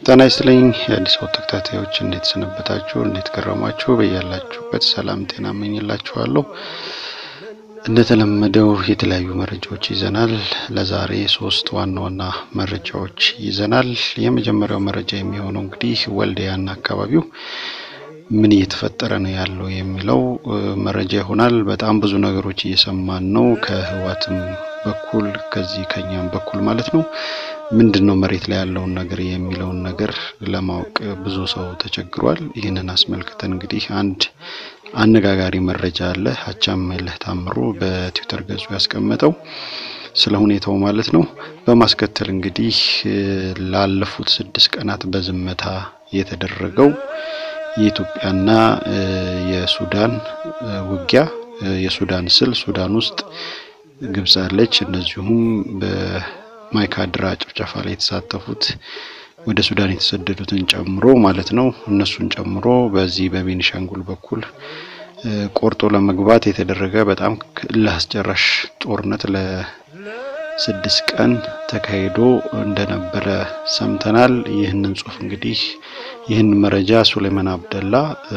ጤና ይስጥልኝ የአዲስ ወጥ ተከታታዮች እንዴት ሰነበታችሁ? እንዴት ከረማችሁ? በያላችሁበት ሰላም ጤና እመኝላችኋለሁ። እንደተለመደው የተለያዩ መረጃዎች ይዘናል። ለዛሬ ሶስት ዋና ዋና መረጃዎች ይዘናል። የመጀመሪያው መረጃ የሚሆነው እንግዲህ ወልዲያና አካባቢው ምን እየተፈጠረ ነው ያለው የሚለው መረጃ ይሆናል። በጣም ብዙ ነገሮች እየሰማን ነው ከህዋትም በኩል ከዚህ ከኛም በኩል ማለት ነው። ምንድን ነው መሬት ላይ ያለውን ነገር የሚለውን ነገር ለማወቅ ብዙ ሰው ተቸግሯል። ይህንን አስመልክተን እንግዲህ አንድ አነጋጋሪ መረጃ አለ። አቻምየለህ ታምሩ በትዊተር ገጹ ያስቀመጠው ስለ ሁኔታው ማለት ነው። በማስከተል እንግዲህ ላለፉት ስድስት ቀናት በዝምታ የተደረገው የኢትዮጵያና የሱዳን ውጊያ የሱዳን ስል ሱዳን ውስጥ ግብጽ አለች። እንደዚሁም በማይካድራ ጭፍጨፋ ላይ የተሳተፉት ወደ ሱዳን የተሰደዱትን ጨምሮ ማለት ነው እነሱን ጨምሮ በዚህ በቤኒሻንጉል በኩል ቆርጦ ለመግባት የተደረገ በጣም እልህ አስጨራሽ ጦርነት ለስድስት ቀን ተካሂዶ እንደነበረ ሰምተናል። ይህንን ጽሁፍ እንግዲህ ይህን መረጃ ሱሌማን አብደላ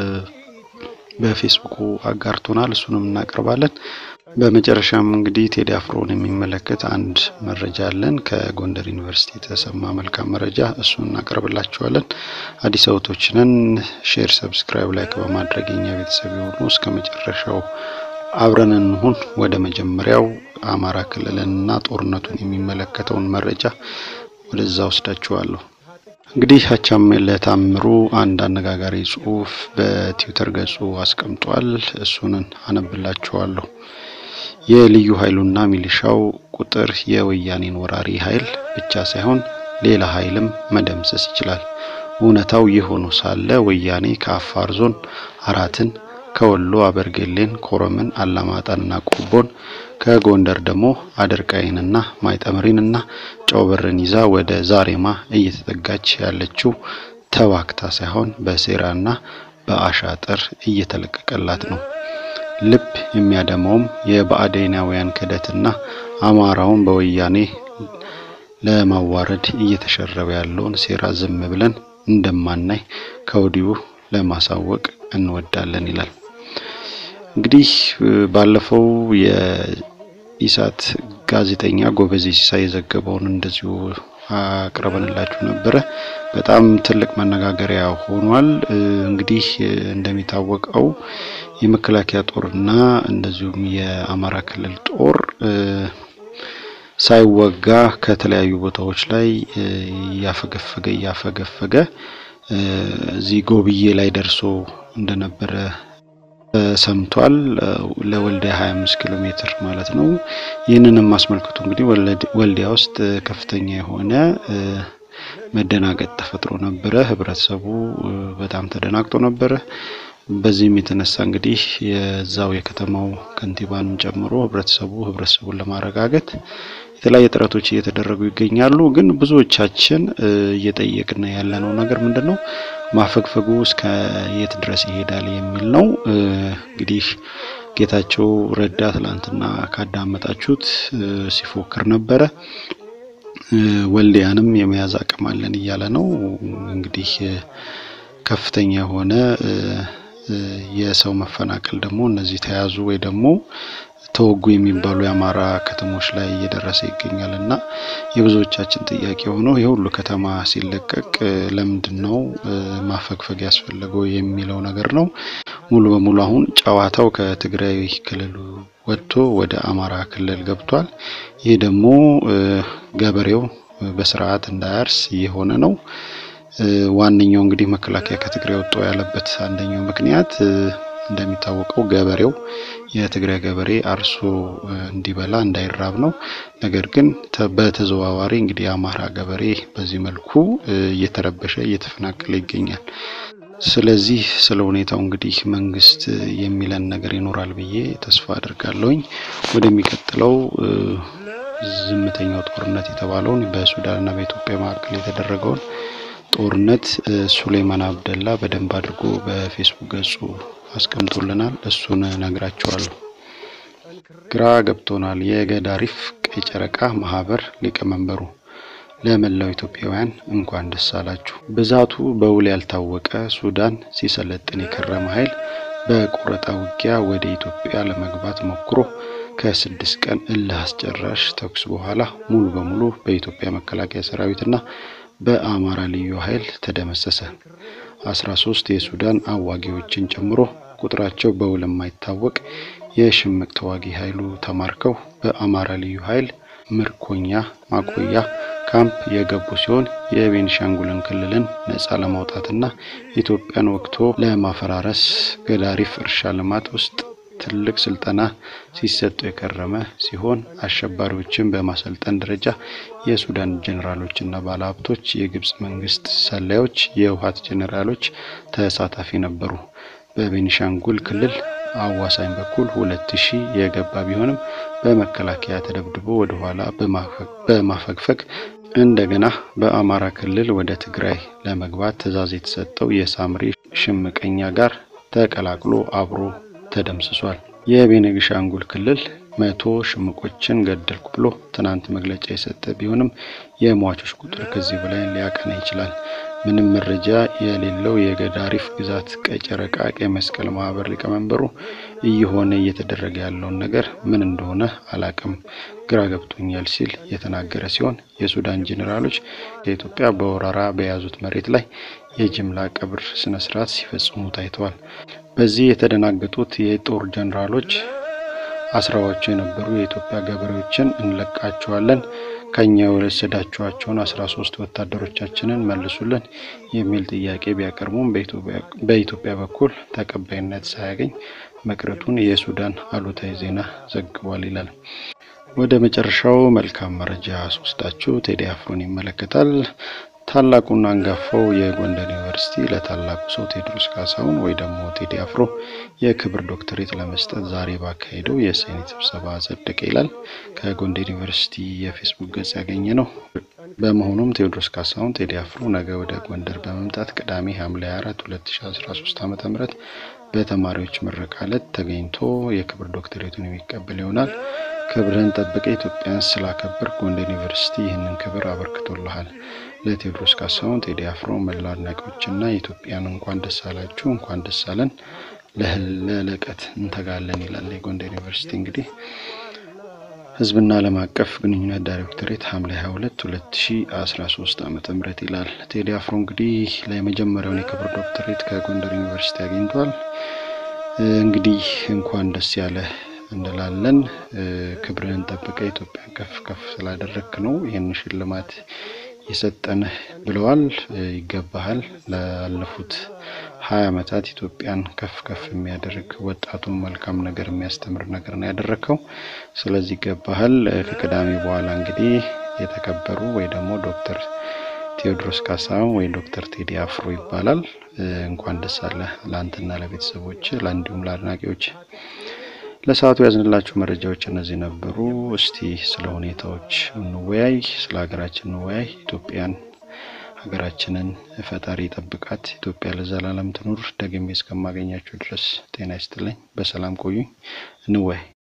በፌስቡኩ አጋርቶናል። እሱንም እናቀርባለን። በመጨረሻም እንግዲህ ቴዲ አፍሮን የሚመለከት አንድ መረጃ አለን። ከጎንደር ዩኒቨርሲቲ የተሰማ መልካም መረጃ እሱን እናቀርብላችኋለን። አዲስ አበቦችንን ሼር፣ ሰብስክራይብ፣ ላይክ በማድረግ የኛ ቤተሰብ የሆኑ እስከ መጨረሻው አብረን እንሁን። ወደ መጀመሪያው አማራ ክልልንና ጦርነቱን የሚመለከተውን መረጃ ወደዛ ወስዳችኋለሁ። እንግዲህ አቻምየለህ ታምሩ አንድ አነጋጋሪ ጽሁፍ በትዊተር ገጹ አስቀምጧል። እሱንን አነብላችኋለሁ። የልዩ ኃይሉና ሚሊሻው ቁጥር የወያኔን ወራሪ ኃይል ብቻ ሳይሆን ሌላ ኃይልም መደምሰስ ይችላል። እውነታው ይህ ሆኖ ሳለ ወያኔ ከአፋር ዞን አራትን፣ ከወሎ አበርጌሌን፣ ኮረምን፣ አላማጣንና ቆቦን ከጎንደር ደግሞ አደርቃይንና ማይጠምሪንና ጨውበርን ይዛ ወደ ዛሬማ እየተጠጋች ያለችው ተዋክታ ሳይሆን በሴራና በአሻጥር እየተለቀቀላት ነው። ልብ የሚያደማውም የብአዴናውያን ክደትና አማራውን በወያኔ ለማዋረድ እየተሸረበ ያለውን ሴራ ዝም ብለን እንደማናይ ከወዲሁ ለማሳወቅ እንወዳለን ይላል። እንግዲህ ባለፈው የኢሳት ጋዜጠኛ ጎበዜ ሲሳይ የዘገበውን እንደዚሁ አቅርበንላችሁ ነበረ። በጣም ትልቅ መነጋገሪያ ሆኗል። እንግዲህ እንደሚታወቀው የመከላከያ ጦርና እንደዚሁም የአማራ ክልል ጦር ሳይወጋ ከተለያዩ ቦታዎች ላይ እያፈገፈገ እያፈገፈገ እዚህ ጎብዬ ላይ ደርሶ እንደነበረ ሰምቷል። ለወልዲያ 25 ኪሎ ሜትር ማለት ነው። ይህንንም አስመልክቶ እንግዲህ ወልዲያ ውስጥ ከፍተኛ የሆነ መደናገጥ ተፈጥሮ ነበረ። ህብረተሰቡ በጣም ተደናግጦ ነበረ። በዚህም የተነሳ እንግዲህ የዛው የከተማው ከንቲባንም ጨምሮ ህብረተሰቡ ህብረተሰቡን ለማረጋገጥ የተለያዩ ጥረቶች እየተደረጉ ይገኛሉ። ግን ብዙዎቻችን እየጠየቅን ያለነው ነገር ምንድን ነው? ማፈግፈጉ እስከ የት ድረስ ይሄዳል የሚል ነው። እንግዲህ ጌታቸው ረዳ ትላንትና ካዳመጣችሁት ሲፎክር ነበረ። ወልዲያንም የመያዝ አቅም አለን እያለ ነው። እንግዲህ ከፍተኛ የሆነ የሰው መፈናቀል ደግሞ እነዚህ ተያዙ ወይ ደግሞ ተወጉ የሚባሉ የአማራ ከተሞች ላይ እየደረሰ ይገኛል እና የብዙዎቻችን ጥያቄ የሆነው የሁሉ ከተማ ሲለቀቅ ለምንድን ነው ማፈግፈግ ያስፈለገው የሚለው ነገር ነው። ሙሉ በሙሉ አሁን ጨዋታው ከትግራይ ክልል ወጥቶ ወደ አማራ ክልል ገብቷል። ይህ ደግሞ ገበሬው በስርዓት እንዳያርስ እየሆነ ነው። ዋነኛው እንግዲህ መከላከያ ከትግራይ ወጥቶ ያለበት አንደኛው ምክንያት እንደሚታወቀው ገበሬው የትግራይ ገበሬ አርሶ እንዲበላ እንዳይራብ ነው። ነገር ግን በተዘዋዋሪ እንግዲህ የአማራ ገበሬ በዚህ መልኩ እየተረበሸ እየተፈናቀለ ይገኛል። ስለዚህ ስለ ሁኔታው እንግዲህ መንግስት የሚለን ነገር ይኖራል ብዬ ተስፋ አድርጋለሁኝ። ወደሚቀጥለው ዝምተኛው ጦርነት የተባለውን በሱዳንና በኢትዮጵያ መካከል የተደረገውን ጦርነት ሱሌማን አብደላ በደንብ አድርጎ በፌስቡክ ገጹ አስቀምጦልናል። እሱን ነግራቸዋለሁ። ግራ ገብቶናል። የገዳሪፍ ቀይ ጨረቃ ማህበር ሊቀመንበሩ ለመላው ኢትዮጵያውያን እንኳን ደስ አላችሁ። ብዛቱ በውል ያልታወቀ ሱዳን ሲሰለጥን የከረመ ኃይል በቆረጣ ውጊያ ወደ ኢትዮጵያ ለመግባት ሞክሮ ከስድስት ቀን እልህ አስጨራሽ ተኩስ በኋላ ሙሉ በሙሉ በኢትዮጵያ መከላከያ ሰራዊትና በአማራ ልዩ ኃይል ተደመሰሰ። አስራ ሶስት የሱዳን አዋጊዎችን ጨምሮ ቁጥራቸው በውል የማይታወቅ የሽምቅ ተዋጊ ኃይሉ ተማርከው በአማራ ልዩ ኃይል ምርኮኛ ማቆያ ካምፕ የገቡ ሲሆን የቤኒሻንጉልን ክልልን ነጻ ለማውጣትና ኢትዮጵያን ወቅቶ ለማፈራረስ ገዳሪፍ እርሻ ልማት ውስጥ ትልቅ ስልጠና ሲሰጡ የከረመ ሲሆን አሸባሪዎችን በማሰልጠን ደረጃ የሱዳን ጄኔራሎችና ባለሀብቶች፣ የግብጽ መንግስት ሰላዮች፣ የህወሓት ጄኔራሎች ተሳታፊ ነበሩ። በቤኒሻንጉል ክልል አዋሳኝ በኩል ሁለት ሺህ የገባ ቢሆንም በመከላከያ ተደብድቦ ወደ ኋላ በማፈግፈግ እንደገና በአማራ ክልል ወደ ትግራይ ለመግባት ትዕዛዝ የተሰጠው የሳምሪ ሽምቀኛ ጋር ተቀላቅሎ አብሮ ተደምስሷል። የቤኒሻንጉል ክልል መቶ ሽምቆችን ገደልኩ ብሎ ትናንት መግለጫ የሰጠ ቢሆንም የሟቾች ቁጥር ከዚህ በላይ ሊያቀና ይችላል። ምንም መረጃ የሌለው የገዳሪፍ ግዛት ቀይ ጨረቃ ቀይ መስቀል ማህበር ሊቀመንበሩ እየሆነ እየተደረገ ያለውን ነገር ምን እንደሆነ አላቅም፣ ግራ ገብቶኛል ሲል የተናገረ ሲሆን የሱዳን ጄኔራሎች ከኢትዮጵያ በወረራ በያዙት መሬት ላይ የጅምላ ቀብር ስነ ስርዓት ሲፈጽሙ ታይተዋል። በዚህ የተደናገጡት የጦር ጄኔራሎች አስራዋቸው የነበሩ የኢትዮጵያ ገበሬዎችን እንለቃቸዋለን ከኛ የወሰዳችኋቸውን አስራ ሶስት ወታደሮቻችንን መልሱልን የሚል ጥያቄ ቢያቀርቡም በኢትዮጵያ በኩል ተቀባይነት ሳያገኝ መቅረቱን የሱዳን አሉታዊ ዜና ዘግቧል ይላል። ወደ መጨረሻው መልካም መረጃ ስወስዳችሁ ቴዲ አፍሮን ይመለከታል። ታላቁና አንጋፋው የጎንደር ዩኒቨርሲቲ ለታላቁ ሰው ቴዎድሮስ ካሳሁን ወይ ደግሞ ቴዲ አፍሮ የክብር ዶክተሬት ለመስጠት ዛሬ ባካሄደው የሴኔት ስብሰባ አጸደቀ ይላል ከጎንደር ዩኒቨርሲቲ የፌስቡክ ገጽ ያገኘ ነው። በመሆኑም ቴዎድሮስ ካሳሁን ቴዲ አፍሮ ነገ ወደ ጎንደር በመምጣት ቅዳሜ ሐምሌ 4 2013 ዓ.ም በተማሪዎች ምረቃ ዕለት ተገኝቶ የክብር ዶክተሬቱን የሚቀበል ይሆናል። ክብርህን ጠብቀ ኢትዮጵያን ስላከበር ጎንደር ዩኒቨርሲቲ ይህንን ክብር አበርክቶልሃል። ለቴዎድሮስ ካሳሁን ቴዲ አፍሮ መላ አድናቂዎችና የኢትዮጵያን እንኳን ደስ አላችሁ እንኳን ደስ አለን ለልቀት እንተጋለን ይላል። የጎንደር ዩኒቨርሲቲ እንግዲህ ህዝብና ዓለም አቀፍ ግንኙነት ዳይሬክቶሬት ሐምሌ 22 2013 ዓመተ ምህረት ይላል። ቴዲ አፍሮ እንግዲህ ለመጀመሪያውን የክብር ዶክተሬት ከጎንደር ዩኒቨርሲቲ አግኝቷል። እንግዲህ እንኳን ደስ ያለ እንላለን። ክብርህን ጠብቀ ኢትዮጵያን ከፍ ከፍ ስላደረግክ ነው ይህን ሽልማት የሰጠንህ ብለዋል። ይገባሃል። ላለፉት ሀያ ዓመታት ኢትዮጵያን ከፍ ከፍ የሚያደርግ ወጣቱን መልካም ነገር የሚያስተምር ነገር ነው ያደረግከው። ስለዚህ ይገባሃል። ከቅዳሜ በኋላ እንግዲህ የተከበሩ ወይ ደግሞ ዶክተር ቴዎድሮስ ካሳሁን ወይ ዶክተር ቴዲ አፍሮ ይባላል። እንኳን ደስ አለ ለአንተና ለቤተሰቦች ለእንዲሁም ለአድናቂዎች። ለሰዓቱ ያዝንላችሁ መረጃዎች እነዚህ ነበሩ። እስቲ ስለ ሁኔታዎች እንወያይ፣ ስለ ሀገራችን እንወያይ። ኢትዮጵያን ሀገራችንን ፈጣሪ ጠብቃት። ኢትዮጵያ ለዘላለም ትኑር። ደግሜ እስከማገኛችሁ ድረስ ጤና ይስጥልኝ። በሰላም ቆዩኝ። እንወያይ።